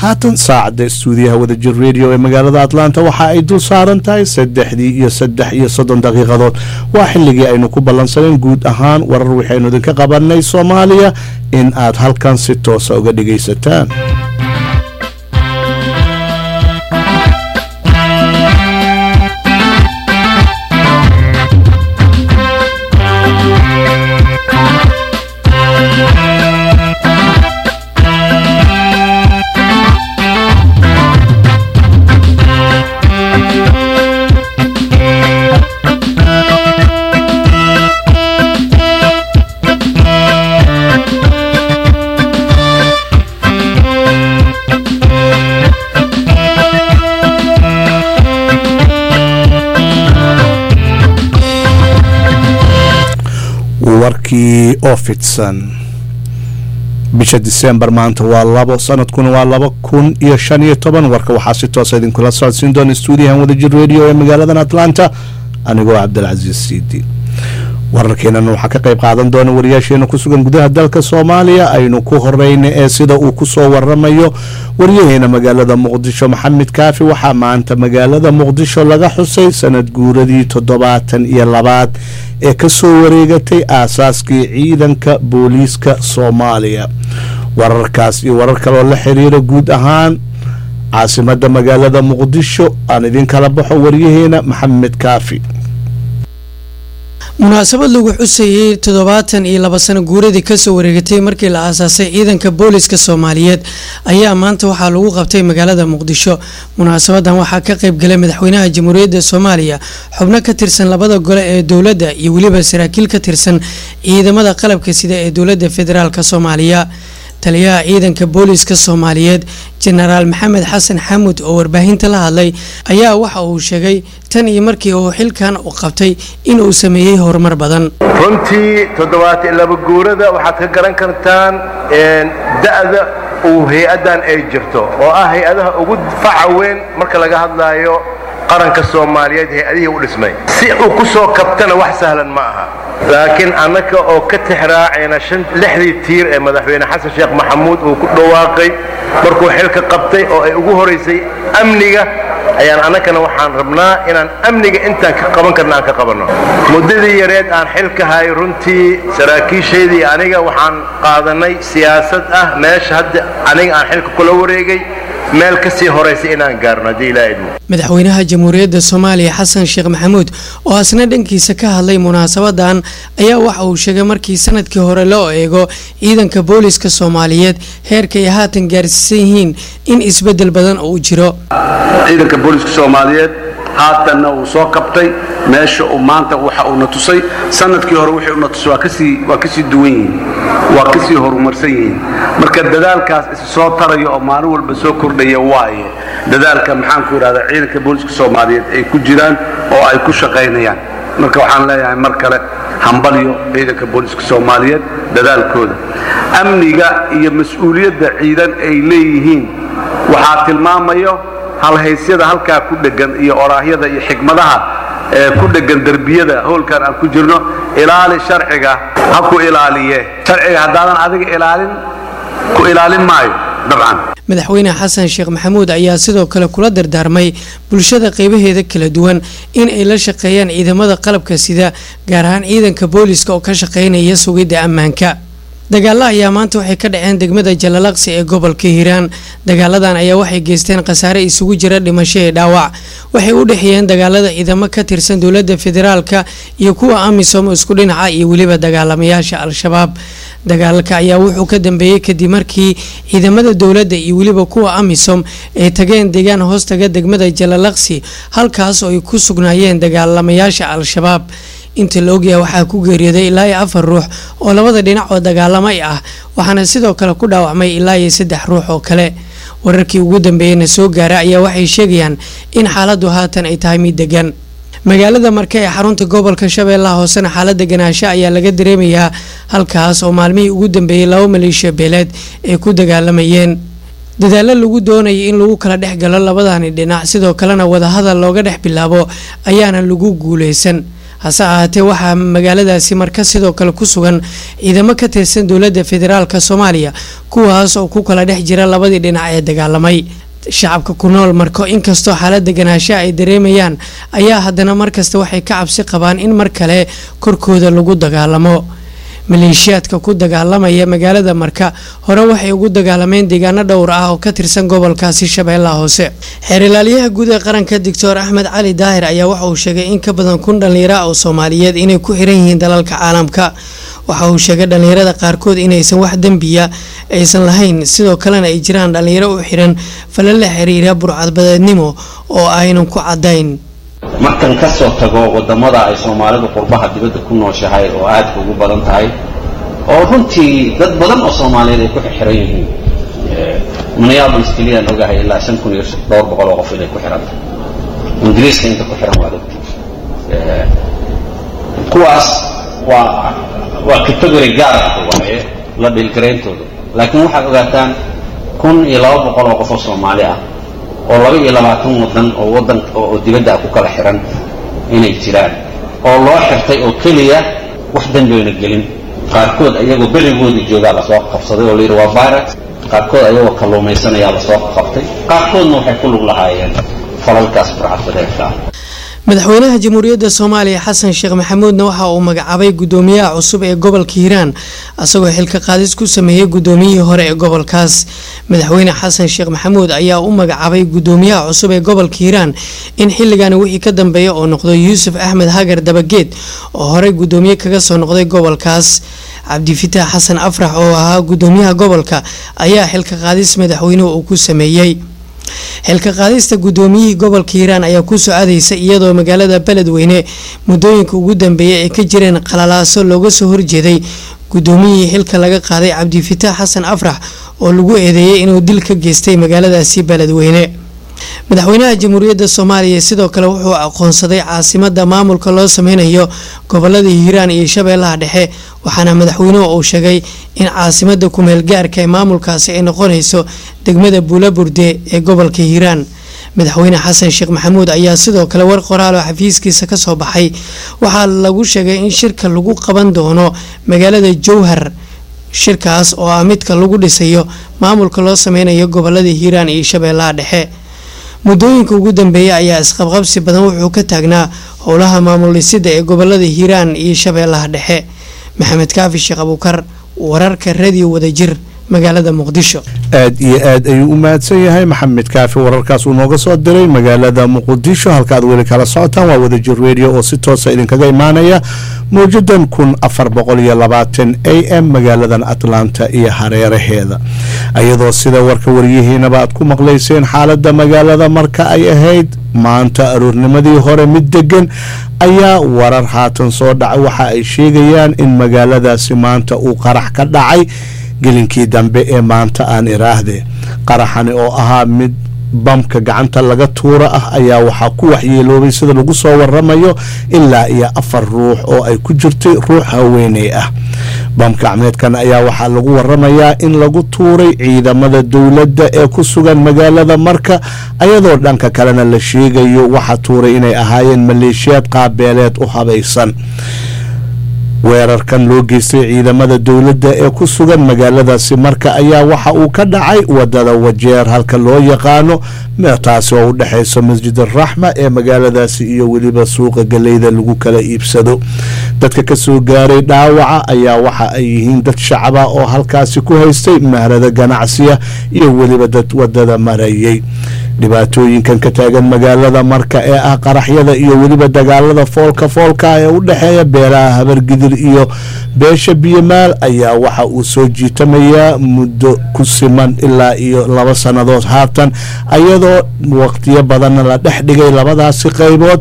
haatan saacadda stuudiyaha wadajir radio ee magaalada atlanta waxa ay dul saaran tahay saddexdii iyo saddex iyo soddon daqiiqadood waa xilligii aynu ku ballansaneen guud ahaan warar waxaynu idinka qabanay soomaaliya in aad halkan si toosa uga dhegaysataan warkii oo fidsan bisha disembar maanta waa labo sanadkuna waa laba kun iyo shan iyo toban warka waxaa si toosa idinkula socodsiin doona stuudiyahan wadajir radio ee magaaladan atlanta anigoo cabdilcasiis siidi wararkeenana waxaa ka qayb qaadan doona wariyaasheena ku sugan gudaha dalka soomaaliya aynu ku horeyna ee sida uu kusoo waramayo waryaheena magaalada muqdisho maxamed kaafi waxaa maanta magaalada muqdisho laga xusay sanad guuradii toddobaatan iyo labaad ee kasoo wareegatay aasaaskii ciidanka booliiska soomaaliya wararkaas iyo warar kaleoo la xiriira guud ahaan caasimada magaalada muqdisho aan idin kala baxo waryaheena maxamed kaafi munaasabad lagu xusayey toddobaatan iyo laba sano guuradii kasoo wareegatay markii la aasaasay ciidanka booliska soomaaliyeed ayaa maanta waxaa lagu qabtay magaalada muqdisho munaasabadan waxaa ka qayb galay madaxweynaha jamhuuriyadda soomaaliya xubno ka tirsan labada gole ee dowladda iyo weliba saraakiil ka tirsan ciidamada qalabka sida ee dowladda federaalk soomaaliya taliyaha ciidanka booliska soomaaliyeed jenaraal maxamed xasan xamuud oo warbaahinta la hadlay ayaa waxa uu sheegay tan iyo markii uu xilkan u qabtay inuu sameeyey horumar badan runtii toddobaatan laba guurada waxaad ka garan kartaan da'da uu hay-addan ay jirto oo ah hay-adaha ugu faca weyn marka laga hadlaayo qaranka soomaaliyeed hay-adihii u dhismay si uu ku soo kabtana wax sahlan ma aha laakiin annaka oo ka tixraacayna lixdii tiir ee madaxweyne xasan sheekh maxamuud uu ku dhawaaqay markuu xilka qabtay oo ay ugu horaysay amniga ayaan annakana waxaan rabnaa inaan amniga intaan ka qaban karna aan ka qabanno muddadii yareed aan xilka hay runtii saraakiishaydii aniga waxaan qaadanay siyaasad ah meesha hadda aniga aan xilka kula wareegay meel ka sii horaysa inaan gaarno haddii ilaa idmo madaxweynaha jamhuuriyadda soomaaliya xasan sheekh maxamuud oo asna dhankiisa ka hadlay munaasabadan ayaa waxa uu sheegay markii sanadkii hore loo eego ciidanka booliska soomaaliyeed heerka ay haatan gaarsiisan yihiin in isbedel badan uu jiro ciidanka booliska soomaaliyeed haatanna uu soo kabtay meesha uu maanta waxa uuna tusay sanadkii hore wixii uuna tusay waa kasii waa kasii duwan yihiin waa kasii horumarsan yihiin marka dadaalkaas is soo taraya oo maalin walba soo kordhaya waaye dadaalka maxaan ku idhahdaa ciidanka booliska soomaaliyeed ay ku jiraan oo ay ku shaqaynayaan marka waxaan leeyahay mar kale hambalyo ciidanka booliska soomaaliyeed dadaalkooda amniga iyo mas-uuliyadda ciidan ay leeyihiin waxaa tilmaamayo halhaysyada halkaa ku dhegan iyo oraahyada iyo xikmadaha ee ku dhegan derbiyada howlkan aan ku jirno ilaali sharciga ha ku ilaaliye sharciga haddaadan adiga ilaalin ku ilaalin maayo dabcan madaxweyne xasan sheekh maxamuud ayaa sidoo kale kula dardaarmay bulshada qeybaheeda kala duwan in ay la shaqeeyaan ciidamada qalabka sida gaar ahaan ciidanka booliska oo ka shaqeynaya sugidda ammaanka dagaalo ayaa maanta waxay ka dhaceen degmada jalalaqsi ee gobolka hiiraan dagaaladan ayaa waxay geysteen khasaare isugu jira dhimasho ee dhaawac waxay u dhexeeyeen dagaalada ciidamo ka tirsan dowladda federaalka iyo kuwa amisom isku dhinaca iyo weliba dagaalamayaasha al-shabaab dagaalka ayaa wuxuu ka dambeeyey kadib markii ciidamada dowladda iyo weliba kuwa amisom ay tageen deegaan hoostaga degmada jalalaqsi halkaas oo ay ku sugnaayeen dagaalamayaasha al-shabaab inta la ogyahay waxaa ku geeriyooday ilaa iyo afar ruux oo labada dhinac oo dagaalamay ah waxaana sidoo kale ku dhaawacmay ilaa iyo saddex ruux oo kale wararkii ugu dambeeyana soo gaara ayaa waxay sheegayaan in xaaladdu haatan ay tahay mid degan magaalada marke ee xarunta gobolka shabeellaha hoosena xaalada ganaasho ayaa laga dareemayaa halkaas oo maalmihii ugu dambeeyey laba maleeshiya beeleed ay ku dagaalamayeen dadaalo lagu doonayay in lagu kala dhex galo labadani dhinac sidoo kalena wadahadal looga dhex bilaabo ayaana lagu guuleysan hase ahaatee waxaa magaaladaasi marka sidoo kale ku sugan ciidamo ka tirsan dowladda federaalk soomaaliya kuwaas oo ku kala dhex jira labadii dhinac ee dagaalamay shacabka ku nool marko inkastoo xaalad deganaansha ay dareemayaan ayaa haddana markasta waxay ka cabsi qabaan in mar kale korkooda lagu dagaalamo maleeshiyaadka ku dagaalamaya magaalada marka hore waxay ugu dagaalameen deegaano dhowr ah oo ka tirsan gobolkaasi shabeellaha hoose xeerilaalyaha guud ee qaranka doctor axmed cali daahir ayaa waxa uu sheegay in ka badan kun dhallinyara oo soomaaliyeed inay ku xiran yihiin dalalka caalamka waxa uu sheegay dhallinyarada qaarkood inaysan wax dembiya aysan lahayn sidoo kalena ay jiraan dhallinyaro u xiran fala la xiriira burcadbadeednimo oo aynan ku cadayn markan ka soo tago waddamada ay soomaalidu qurbaha dibadda ku nooshahay oo aadka ugu badan tahay oo runtii dad badan oo soomaaliyeed ay ku xiran yihiin minneapolis keliyaan ogahay ilaa shan kun iyo dhowr boqol oo qof inay ku xiran tahay ingiriiska inta ku xiran waad ogti kuwaas waa waa category gaar ah waaye la dhilgarayntooda laakiin waxaad ogaataan kun iyo laba boqol oo qof oo soomaali ah oo laba iyo labaatan wadan oo wadan oo dibadda ah ku kala xiran inay jiraan oo loo xirtay oo keliya wax danbayna gelin qaarkood ayagoo berigoodii joogaa lasoo qabsaday oo layidhi waa virus qaarkood ayagoo kalluumaysanayaa lasoo qabtay qaarkoodna waxay ku lug lahaayeen falalkaas burcadbadeedka ah madaxweynaha jamhuuriyadda soomaaliya xasan sheekh maxamuudna waxa uu magacaabay gudoomiyaha cusub ee gobolka hiiraan asagoo xilka qaadis ku sameeyey gudoomiyihii hore ee gobolkaas madaxweyne xasan sheekh maxamuud ayaa u magacaabay gudoomiyaha cusub ee gobolka hiiraan in xilligani wixii ka dambeeya oo noqdo yuusuf axmed hagar dabageed oo horey gudoomiye kaga soo noqday gobolkaas cabdifitaax xasan afrax oo ahaa gudoomiyaha gobolka ayaa xilka qaadis madaxweynuhu uu ku sameeyey xilka qaadista gudoomiyihii gobolka hiiraan ayaa kusoo aadaysa iyadoo magaalada beledweyne muddooyinka ugu dambeeyay ay ka jireen qalalaaso looga soo horjeeday gudoomiyihii xilka laga qaaday cabdifitaax xasan afrax oo lagu eedeeyay inuu dil ka geystay magaaladaasi beledweyne madaxweynaha jamhuuriyadda soomaaliya sidoo kale wuxuu aqoonsaday caasimada maamulka loo sameynayo gobolada hiiraan iyo shabeellaha dhexe waxaana madaxweynuhu uu sheegay in caasimada kumeel gaarka ee maamulkaasi ay noqonayso degmada buulaburde ee gobolka hiiraan madaxweyne xasan sheekh maxamuud ayaa sidoo kale war qoraal oo xafiiskiisa kasoo baxay waxaa lagu sheegay in shirka lagu qaban doono magaalada jowhar shirkaas oo ah midka lagu dhisayo maamulka loo sameynayo gobolada hiiraan iyo shabeellaha dhexe muddooyinka ugu dambeeya ayaa isqabqabsi badan wuxuu ka taagnaa howlaha maamul dhisida ee gobolada hiiraan iyo shabeellaha dhexe maxamed kaafi sheekh abuukar wararka radio wadajir magaalada muqdisho aad iyo aad ayuu u mahadsan yahay maxamed kaafi wararkaas uu nooga soo diray magaalada muqdisho halka aad weli kala socotaan waa wadajir radio oo si toosa idinkaga imaanaya mawjadan kun afar boqol iyo labaatan a m magaaladan atlanta iyo hareeraheeda iyadoo sida warka waryihiinaba aad ku maqlayseen xaalada magaalada marka ay ahayd maanta aroornimadii hore mid degan ayaa warar haatan soo dhacay waxa ay sheegayaan in magaaladaasi maanta uu qarax ka dhacay gelinkii dambe ee maanta aan iraahde qaraxani oo ahaa mid bamka gacanta laga tuura ah ayaa waxaa ku waxyeeloobay sida lagu soo waramayo ilaa iyo afar ruux oo ay ku jirtay ruux haweeney ah bamka gacmeedkan ayaa waxaa lagu waramayaa in lagu tuuray ciidamada dowladda ee ku sugan magaalada marka ayadoo dhanka kalena la sheegayo waxa tuuray inay ahaayeen maleeshiyaad qaabeeleed u habaysan weerarkan loo geystay ciidamada dowladda ee ku sugan magaaladaasi marka ayaa waxa uu ka dhacay wadada wajeer halka loo yaqaano taasi oo u dhexayso masjid araxma ee magaaladaasi iyo weliba suuqa galeyda lagu kala iibsado dadka kasoo gaaray dhaawaca ayaa waxa ay yihiin dad shacaba oo halkaasi ku haystay mahrada ganacsiya iyo weliba dad wadada marayay dhibaatooyinkan ka taagan magaalada marka ee ah qaraxyada iyo weliba dagaalada foolka foolka ee u dhexeeya beelaha habargidir iyo beesha biyomaal ayaa waxa uu soo jiitamayaa muddo ku siman ilaa iyo laba sannadood haatan ayadoo waqtiyo badanna la dhex dhigay labadaasi qaybood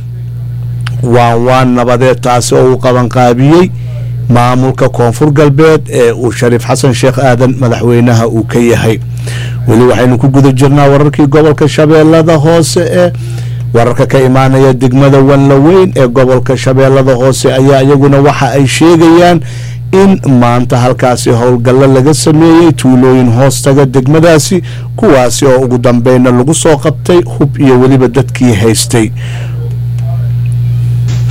waan waan nabadeed taasi oo uu qabanqaabiyey maamulka koonfur galbeed ee uu shariif xasan sheekh aadan madaxweynaha uu ka yahay weli waxaynu ku guda jirnaa wararkii gobolka shabeellada hoose ee wararka ka imaanaya degmada wanlaweyn ee gobolka shabeellada hoose ayaa iyaguna waxa ay sheegayaan in maanta halkaasi howlgallo laga sameeyey tuulooyin hoostaga degmadaasi kuwaasi oo ugu dambeynna lagu soo qabtay hub iyo weliba dadkii haystay oo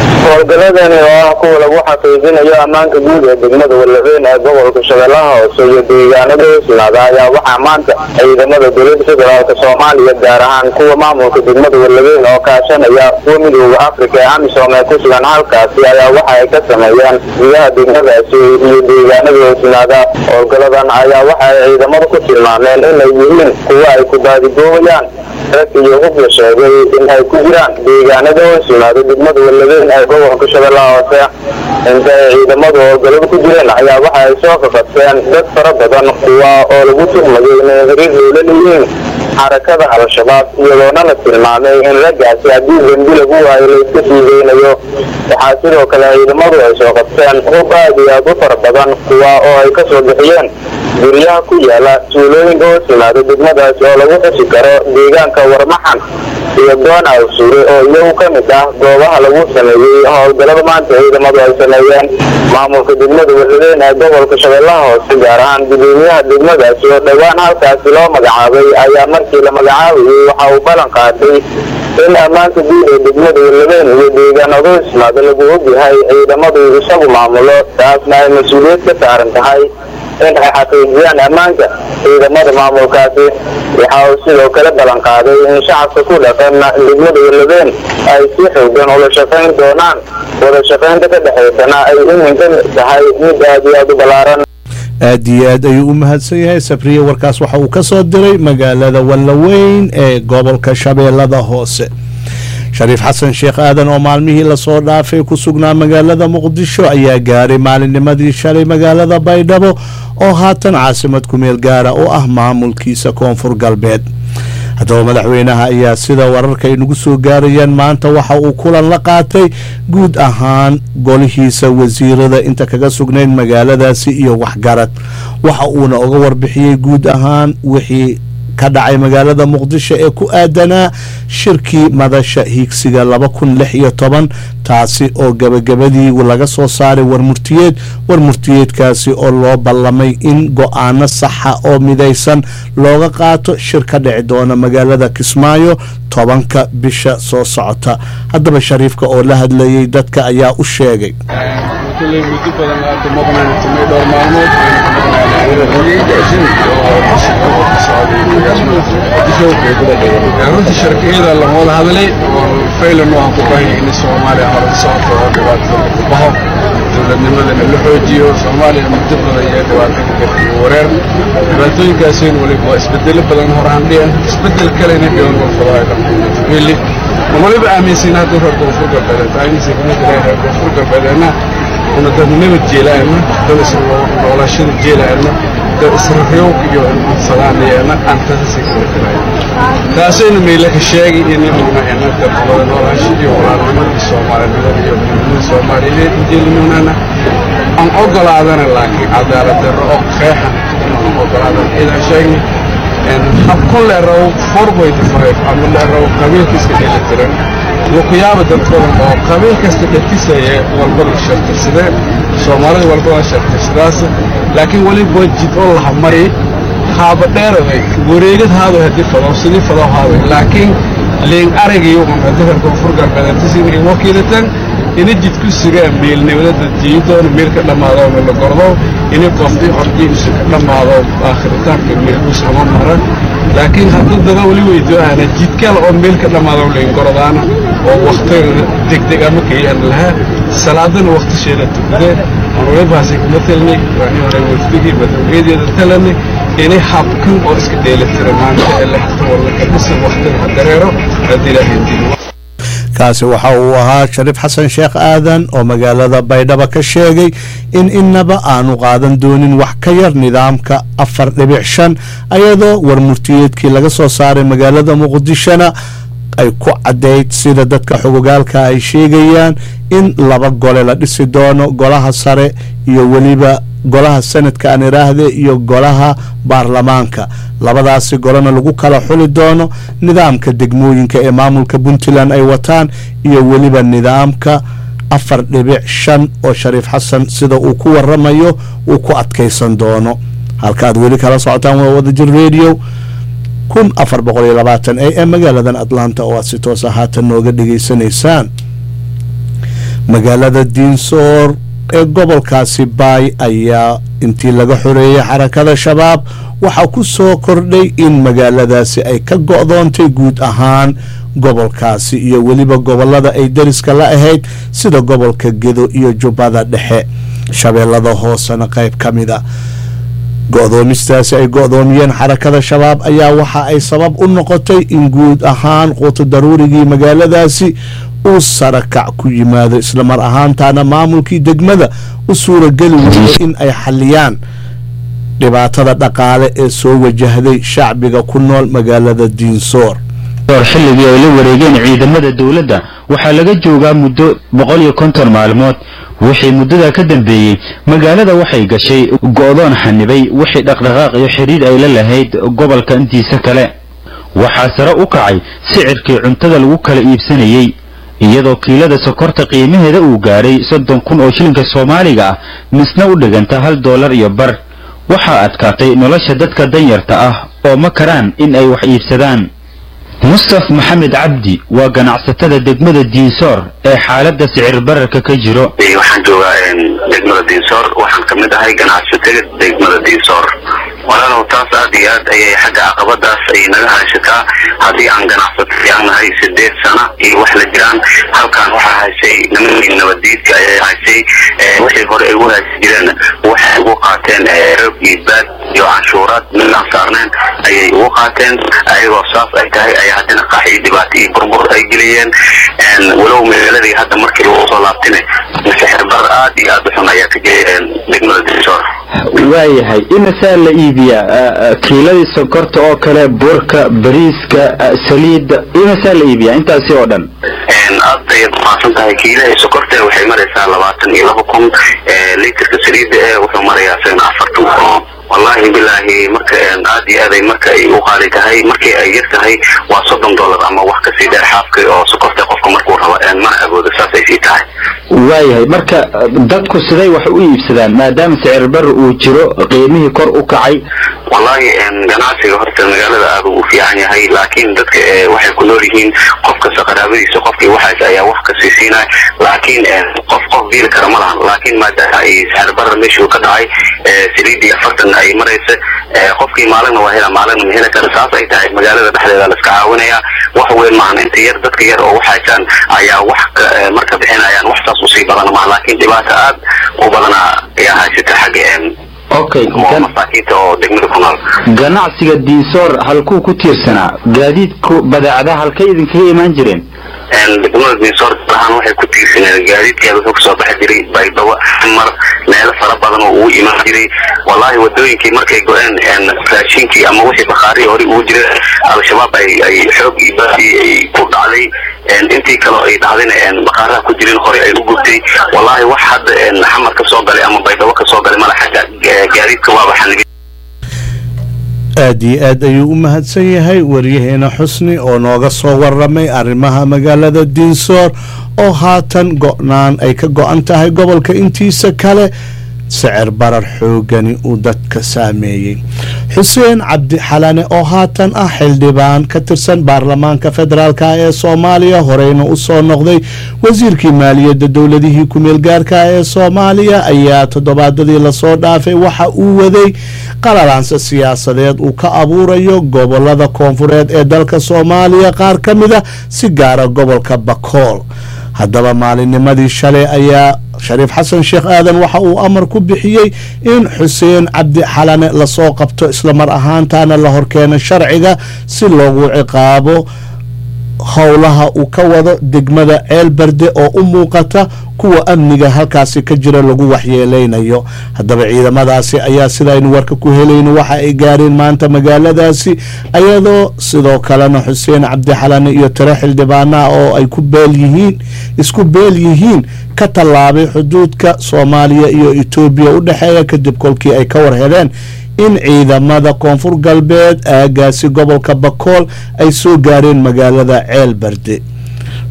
howlgaladani oo ah kuwa lagu xaqiijinayo ammaanka guud ee degmada walaweyn ee gobolka shabeellaha hoose iyo deegaanada hoosnaada ayaa waxaa maanta ciidamada dowladda federaalka soomaaliya gaar ahaan kuwa maamulka degmada walaweyn oo kaashanaya kuwa midooda afrika ee amisom ee ku sugan halkaasi ayaa waxa ay ka sameeyeen gudaha degmadaasi iyo deegaanada hoosnaada howlgaladan ayaa waxa ay ciidamadu ku tilmaameen inay yihiin kuwa ay ku baadigoobayaan rag iyo hub la sheegay in ay ku jiraan deegaanada hoosyimaado degmada walaweyn ee gobolka shabeellaha hoose inta ay ciidamadu howlgalada ku jireen ayaa waxa ay soo qaqabteen dad fara badan kuwa oo lagu tuhmayo inay xiriir loola leeyihiin xarakada al-shabaab iyadoona la tilmaamay in raggaasi haddii dembi lagu waayo la iska sii deynayo waxaa sidoo kale ciidamadu ay soo qabteen hub aad iyo aad u fara badan kuwa oo ay ka soo bixiyeen guryaha ku yaala tuulooyinka hoos yimaado degmadaasi oo lagu xusi karo deegaanka warmaxan iyo doon awsuure oo iyagu ka mid ah goobaha lagu sameeyey howlgalada maanta ciidamadu ay sameeyeen maamulka degmada walaweyn ee gobolka shabeellaha hoose gaar ahaan gudoomiyaha degmadaasi oo dhowaan halkaasi loo magacaabay ayaa markii la magacaabayay waxa uu ballan qaatay in ammaanka guud ee degmada walaweyn iyo deegaanada hoosyimaado lagu ogyahay ciidamadu isagu maamulo taasna ay mas-uuliyad ka saaran tahay in ay xaqiijiyaan ammaanka ciidamada maamulkaasi waxa uu sidoo kale ballan qaaday in shacabka ku dhaqan degmada walaweyn ay si xoogan ula shaqayn doonaan wada shaqaynta ka dhexaysana ay iminka tahay mid aad iyo aad u ballaaran aad iyo aad ayuu u mahadsan yahay sabriye warkaas waxa uu ka soo diray magaalada wallaweyn ee gobolka shabeellada hoose shariif xasan sheekh aadan oo maalmihii lasoo dhaafay ku sugnaa magaalada muqdisho ayaa gaaray maalinnimadii shalay magaalada baydhabo oo haatan caasimad kumeel gaara u ah maamulkiisa koonfur galbeed haddaba madaxweynaha ayaa sida wararka ay nagu soo gaarayaan maanta waxa uu kulan la qaatay guud ahaan golihiisa wasiirada inta kaga sugnayd magaaladaasi iyo waxgarad waxa uuna uga warbixiyey guud ahaan wixii ka dhacay magaalada muqdisho ee ku aadanaa shirkii madasha hiigsiga laba kun lix iyo toban taasi oo gebagabadii laga soo saaray warmurtiyeed warmurtiyeedkaasi oo loo ballamay in go-aano saxa oo midaysan looga qaato shir ka dhici doona magaalada kismaayo tobanka bisha soo socota haddaba shariifka oo la hadlayay dadka ayaa u sheegay runtii sharkiyada lama wada hadlay oo faylan waxaan ku baahaya in soomaaliya hore sababta oo dhibaatada ku baxo dowladnimadana la xoojiyo soomaaliya muddo badan iyo dhibaato ku jirta iyo wareer dhibaatooyinkaasina weliba waa isbedelo badan horaan dhiyan isbedel kale inay dhiban golfadaha dhammaantabeeli ma waliba aaminsan hadda reer koonfur galbeedeed aaminsan kamid reer koonfur galbeedeedna una dad nabad jeelaana dad isnoolashada jeelaana dad israryowka iyo insalaanayeena aan taasasi kala galay taasayna meyle ka sheegay inayuna ena dadnimada noolaasha iyo walaalnimadii soomaalinimada iyo midnimada soomaaliyeed jeelinuunana aan ogolaadana laakiin cadaalad darro oo qeexan inaan ogolaadan idaan sheegni habkun leeraw four point five ama leeraw qabiilka iska dheelitiran wukuyaaba dad badan oo qabiil kasta dhatisaya walba la shartirsadeen soomaalida walba waa shartirsadaas laakiin weliba waa jid oo laha mari haaba dheeraday wareegad haado haddii fado sidii fado haado laakiin leen aragiyo un haddii reer koonfur galbeed antisin ay wakiilatan ina jidku sugaa meelnimada jiidoona meel ka dhammaado meel la gordo ina qofdii hordiisu ka dhammaado aakhiritaanka meelkus ama mara laakiin hadduu dada weli weydoahana jidkale oo meel ka dhammaado layn gordaana oo waktiga degdeg ama kayaan lahaa salaadana waktisheeda tukadeen anwalibaasi kuma talnay waani hore wafdigii madaxweyadeeda talanay inay habkan oo iska dheelitira maanta ee lexta walla ka dhisan waktiga dareero haddii ilaahay diin kaasi waxa uu ahaa shariif xasan sheekh aadan oo magaalada baydhabo ka sheegay in inaba aanu qaadan doonin wax ka yar nidaamka afar dhibic shan ayadoo warmurtiyeedkii laga soo saaray magaalada muqdishona ay ku caddayd sida dadka xogogaalka ay sheegayaan in laba gole la dhisi doono golaha sare iyo weliba golaha sanadka aan iraahde iyo golaha baarlamaanka labadaasi golena lagu kala xuli doono nidaamka degmooyinka ee maamulka puntland ay wataan iyo weliba nidaamka afar dhibic shan oo shariif xasan sida uu ku waramayo uu ku adkaysan doono halka aad weli kala socotaan waa wadajir radio kun afar boqol iyo labaatan a m magaaladan atlanta oo aad si toosa haatan nooga dhegaysanaysaan magaalada diinsoor ee gobolkaasi baay ayaa intii laga xoreeyey xarakada shabaab waxaa ku soo kordhay in magaaladaasi ay ka go'doontay guud ahaan gobolkaasi iyo weliba gobolada ay dariska la ahayd sida gobolka gedo iyo jubbada dhexe shabeellada hoosena qayb ka mida go'doomistaasi ay go'doomiyeen xarakada shabaab ayaa waxa ay sabab u noqotay in guud ahaan quuto daruurigii magaaladaasi uu sarakac ku yimaado islamar ahaantaana maamulkii degmada u suurageli weyday in ay xaliyaan dhibaatada dhaqaale ee soo wajahday shacbiga ku nool magaalada diinsoor xilligii ay la wareegeen ciidamada dowladda waxaa laga joogaa muddo boqol iyo konton maalmood wixii muddadaa ka dambeeyey magaalada waxay gashay go'doon xanibay wixii dhaqdhaqaaq iyo xidhiidh ay la lahayd gobolka intiisa kale waxaa sare u kacay sicirkii cuntada lagu kala iibsanayey iyadoo kiilada sokorta qiimaheeda uu gaadhay soddon kun oo shilinka soomaaliga ah misna u dhiganta hal doolar iyo bar waxaa adkaatay nolosha dadka danyarta ah oo ma karaan in ay wax iibsadaan mustaf maxamed cabdi waa ganacsatada degmada diinsoor ee xaaladda sicir bararka ka jiro waxaan joogaa degmada diinsoor waxaan ka mid ahay ganacsatada degmada diinsoor walaalow taas aad iyo aad ayay xagga caqabadaas ay naga hayshataa haddii aan ganacsato aan nahay sideed sana iyo wax la jiraan halkan waxaa haysay nimankii nabadiidka ayay haysay wixii hore ay u haysi jireen waxay ugu qaateen roog iyo baad iyo canshuuraad midaan saarneen ayay ugu qaateen ayagoo saas ay tahay ay haddana qax iyo dhibaato iyo burbur ay geliyeen walow magaaladii hadda markii lagu soo laabtine sixir bar aad iyo aad u xun ayaa ka jiray degmada diinsoor waayahay inasaa la iibiyaa kiiladii sonkorta oo kale burka bariiska saliidda inasaa la iibiyaa intaasi oo dhan aad ayaad umahadsan tahay kiilaha sokorta waxay maraysaa labaatan iyo laba kun litrka saliidda ee wuxuu marayaa isagana afartan kun wallahi bilaahi marka aad iyo aad ay marka ay u qaali tahay markii ay yar tahay waa soddon dollar ama wax kasii dheer xaafka oo sokorta qofka markuu rabo mana awoodo saas ay sii tahay waayahay marka dadku siday wax u iibsadaan maadaama sicir bar uu jiro qiimihii kor u kacay wallahi ganacsiga horta magaalada aad u fiican yahay laakiin dadka waxay ku nool yihiin qof kasta qaraabadiisa qofkii waxaas ayaa wax kasii siinaya laakiin qof qof biili kara ma lahan laakiin maadaama ay sicir barar meeshuu ka dhacay saliidii afartan ay maraysa qofkii maalina waa hela maalina ma heli kara saas ay tahay magaalada dhexdeeda la iska caawinaya wax weyn maahan inta yar dadka yar oo waxaysaan ayaa wax marka bixinayaan wax saas usii badan maaha laakiin dhibaato aad u badana ayaa haysata xagga okay masaakiinta oo degmada ku nool ganacsiga diinsoor halkuu ku tiirsanaa gaadiidku badeecadaha halkay idinkaga imaan jireen degmada diinsoor ahaan waxay ku tiirsaneen gaadiidkeeda wuxuu kasoo baxi jiray baydhabo xamar meelo fara badan oo ugu imaan jiray wallahi wadooyinkii markay go-een raashinkii ama wixii bakhaari hore ugu jira al-shabaab ay ay xoog iyo baasi ay ku dhacday intii kaleo ay dhacdayna bakhaaraha ku jirin hore ay u gubtay wallahi wax hadda xamar ka soo galay ama baydhabo ka soo galay mala xagga gaadiidka waaba xanigi aad iyo aad ayuu u mahadsan yahay waryaheena xusni oo nooga soo waramay arrimaha magaalada diinsoor oo haatan go'naan ay ka go'an tahay gobolka intiisa kale sicir barar xoogani uu dadka saameeyey xuseen cabdi xalane oo haatan ah xildhibaan ka tirsan baarlamaanka federaalk ee soomaaliya horeyna u soo noqday wasiirkii maaliyadda dowladihii ku-meel gaarka ee soomaaliya ayaa toddobaadadii lasoo dhaafay waxa uu waday qalalaansa siyaasadeed uu ka abuurayo gobolada koonfureed ee dalka soomaaliya qaar ka mid a si gaara gobolka bakool haddaba maalinnimadii shalay ayaa shariif xasan sheekh aadan waxa uu amar ku bixiyey in xuseen cabdi xalane lasoo qabto islamar ahaantaana la horkeeno sharciga si loogu ciqaabo howlaha uu ka wado degmada ceel berde oo u muuqata kuwa amniga halkaasi ka jira lagu waxyeeleynayo haddaba ciidamadaasi ayaa sidaynu warka ku helayno waxa ay gaareen maanta magaaladaasi ayadoo sidoo kalena xuseen cabdi xalane iyo tiro xildhibaanaha oo ay ku beel yihiin isku beel yihiin ka tallaabay xuduudka soomaaliya iyo etoobiya u dhexeeya kadib kolkii ay ka war heleen in ciidamada koonfur galbeed aagaasi gobolka bakool ay soo gaareen magaalada ceel berde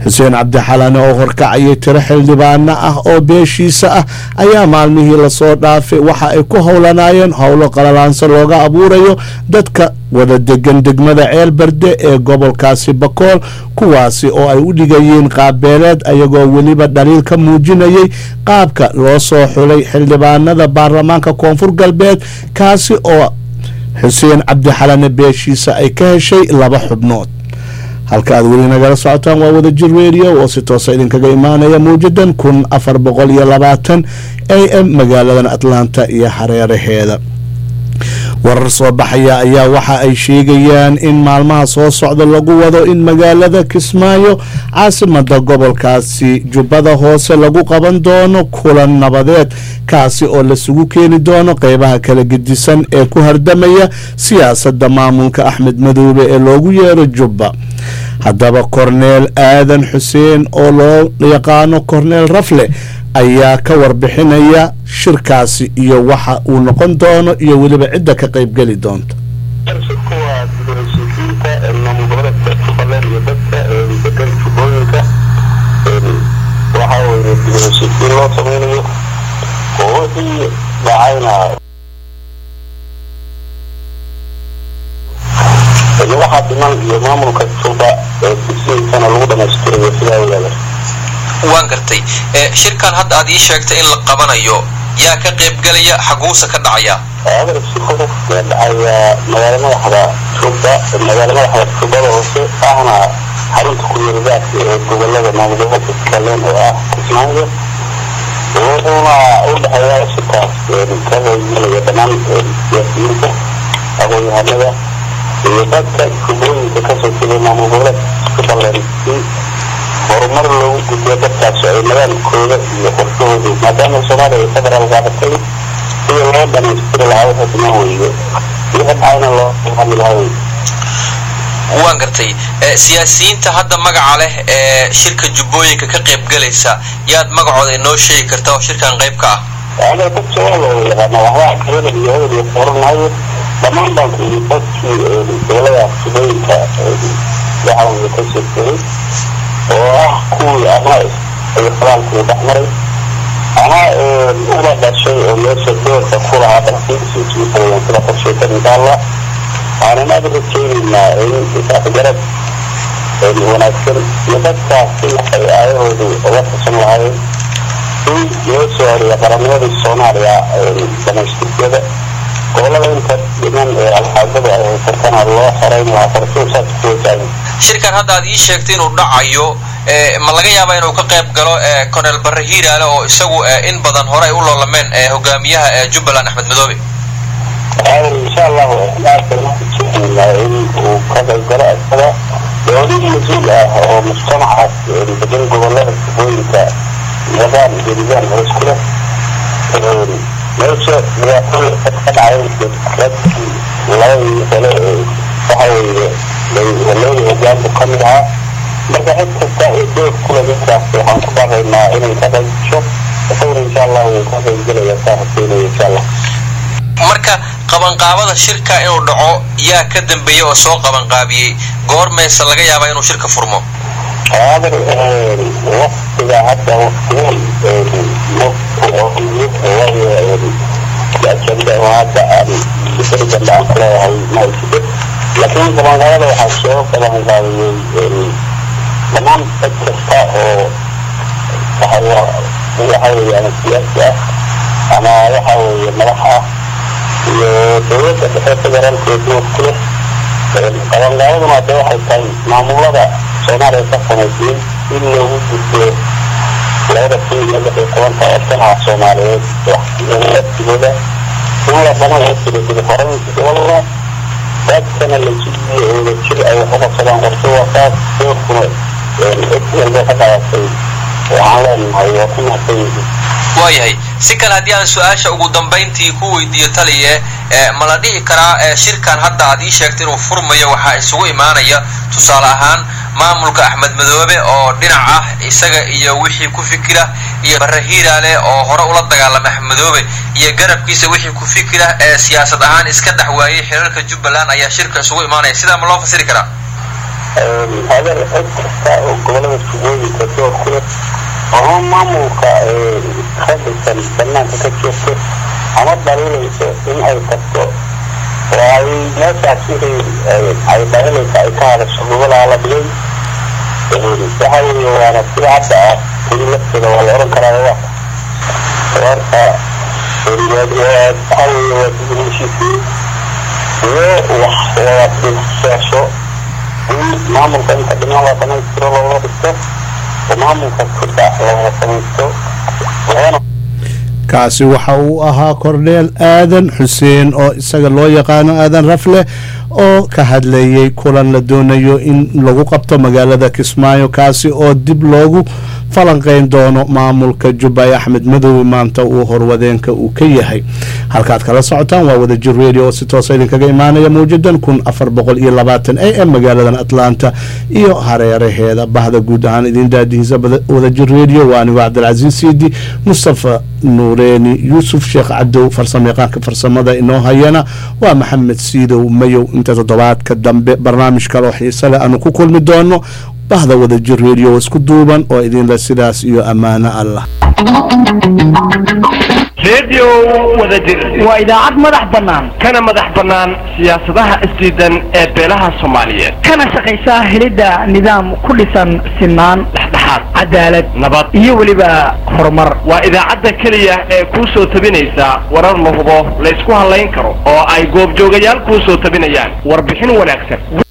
xuseen cabdixalane oo horkacayay tiro xildhibaano ah oo beeshiisa ah ayaa maalmihii lasoo dhaafay waxa ay ku howlanaayeen howlo qalalaansa looga abuurayo dadka wada degan degmada ceel barde ee gobolkaasi bakool kuwaasi oo ay u dhigayeen qaabbeeleed ayagoo weliba dhaliil ka muujinayay qaabka loo soo xulay xildhibaanada baarlamaanka koonfur galbeed kaasi oo xuseen cabdixalane beeshiisa ay ka heshay laba xubnood halka aad weli nagala socotaan waa wada jir radio oo si toosa idinkaga imaanaya mawjadan kun afar boqol iyo labaatan a m magaaladan atlanta iyo hareeraheeda warar soo baxaya ayaa waxa ay sheegayaan in maalmaha soo socda lagu wado in magaalada kismaayo caasimada gobolkaasi jubbada hoose lagu qaban doono kulan nabadeed kaasi oo lasugu keeni doono qeybaha kala gedisan ee ku hardamaya siyaasadda maamulka axmed madoobe ee loogu yeero jubba haddaba korneel aadan xuseen oo loo yaqaano korneel rafle ayaa ka warbixinaya shirkaasi iyo waxa uu noqon doono iyo weliba cidda ka qaybgeli doonta shirku waa dibadheshiisiinta maamul goboleedka jubbaland iyo dadka degan jubbooyinka waxaa weye dibadheshiisiin loo sameynayo oo wixii dhacayna waxaa dhiman iyo maamulka jubba ee dugsiyinkana lagu dhamaystirayo sidaa wadaada waan gartay shirkan hadda aad ii sheegtay in la qabanayo yaa ka qaybgelaya xaguusa ka dhacaya adar shirka ka dhacaya magaalo madaxda jubba magaalo madaxda jubbada hoose ahna xarunta ku-yeeridaadka ee gobolada maamul gobolka jubbaland oo ah kismaayo wuxuuna u dhexeeya shirkaas ka qaybgelaya dhammaan siyaasiyiinta aqoon-yahanada iyo dadka jubbooyinka kasoo jeeday maamul goboleedka jubbaland si horumar loogu gudbiyo dadkaasi ay nadaamkooda iyo qorshahoodu maadaama soomaaliya ay federaal qaadatay sida loo dhamaystiri lahaa waxa dhiman weyde wixii dhacayna loo hadli lahaa weyde waan gartay siyaasiyiinta hadda magaca leh ee shirka jubbooyinka ka qaybgalaysa yaad magacooda inoo sheegi karta oo shirkan qayb ka ah ada dad soomaal loo yaqaana waxbaa kabada iyo hebel iyo qoran maayo dhammaan baan ku yidhi dadkii gobolada jubbooyinka waxa weye ka soo jeeday oo ah kuwii ama ay falaalkii dhex maray ama uba dhashay oo meesha doorka ku lahaa dalkiisuusuusayan sida qorsheysan insha allah waxaanan aad rajaynaynaa in isafgarad wanaagsan iyo dadkaasi waxay aayahoodu uga tashan lahaayeen in loo soo horiya qarannimadii soomaaliya dhamaystirkeeda gobolada inta dhiman ee alxaadada ay haysatana loo xoreyn lahaa qorshuhu saas ku wajaahin shirkan hadda aad ii sheegtay inuu dhacayo ma laga yaabaa inuu ka qayb galo cornel barre hiiraale oo isagu in badan hore ay u loolameen hogaamiyaha jubbaland axmed madoobe insha allahu aadbaa in uu ka qayb galo isaga dowlad mas-uul ah oo mujtamacaas degan gobolada jubbooyinka wadaan jeridan hoos ku leh meesha dhibaatooyin ka dhacay dadkii labadii kale waxa weeye walooda hogaanku ka mid ahaa marka cid kasta ee doog kule dadkaas waxaan ku baaqaynaa inay ka qaybgasho isaguna insha allah wuu ka qaybgelaya saa rajeynaya insha allah marka qabanqaabada shirka inuu dhaco yaa ka dambeeyey oo soo qabanqaabiyey goormayse laga yaabaa inuu shirka furmo هذا وقت حتى وقتين الأجندة وهذا بسرعة العقل ما يصير لكن طبعا هذا وحشوه طبعا هذا تمام التسقاء وهو يحاول يعني السياسة أنا يحاول ملحة دولة بحيث جرال كيدوه كله طبعا هذا ما توحي كان معمولة soomaaliya ka samaysay in loogu gudbo labada kun iyo lix iyo tobanka ee sanaca soomaaliyeed waxtigooda in la dhamayo sida horeynta gobolada dadkana la jidiyo ooda jir ay wax uqabsadaan qorshe waqaad doorkuna cid walba ka qaadatay waxaan leenahay waa ku mahadsan yihiin waayahay si kale haddii aan su-aasha ugu dambayntii ku weydiiyo taliye ma la dhihi karaa shirkan hadda aad ii sheegtay inuu furmayo waxaa isugu imaanaya tusaale ahaan maamulka axmed madoobe oo dhinac ah isaga iyo wixii ku fikira iyo barre hiiraale oo hore ula dagaalamay axmed madoobe iyo garabkiisa wixii ku fikira ee siyaasad ahaan iska dhex waayey xiriirka jubbaland ayaa shirka isugu imaanaya sidaa ma loo fasiri karaa hadal cid kasta oo gobolada jubooyinka door ku leh ama maamulka ka dhisan banaanka ka jirto ama dhaliilayso in ay tagto oo ay meeshaas wixii ay dhaliilaysa ay ka hadasho gobolaa la dhigay waxa weeye waana sida hadda ah keli lafteeda waa la oran karaa wa warka waxa weeye waa dibulheshiisiin iyo wax wada dhibseesho in maamulka inta dhiman la dhamaystiro looga dhigto oo maamulka kudda looga samaysto loona kaasi waxa uu ahaa korneel aadan xuseen oo isaga loo yaqaano aadan rafle oo ka hadlayay kulan la doonayo in lagu qabto magaalada kismaayo kaasi oo dib loogu falanqeyn doono maamulka jubbay axmed madoobe maanta uu horwadeenka uu ka yahay halkaad kala socotaan waa wadajir radio oo si toosa idinkaga imaanaya mawjadan kun afar boqol iyo labaatan a m magaaladan atlanta iyo hareeraheeda bahda guud ahaan idin daadihiisa wadajir radio waa anigo cabdilcasiis siidi mustafa nuureeni yuusuf sheekh cadow farsamayaqaanka farsamada inoo hayana waa maxamed siidow mayow inta toddobaadka dambe barnaamij kaloo xiise leh aanu ku kulmi doono bahda wadajir radio isku duuban oo idinle sidaas iyo ammaano allah redio wadajir waa idaacad madax bannaan kana madax bannaan siyaasadaha isdiidan ee beelaha soomaaliyeed kana shaqaysaa helidda nidaam ku dhisan sinaan dhexdhexaad cadaalad nabad iyo weliba horumar waa idaacadda keliya ee kuu soo tabinaysa warar la hubo laysku hadlayn karo oo ay goobjoogayaal kuu soo tabinayaan warbixin wanaagsan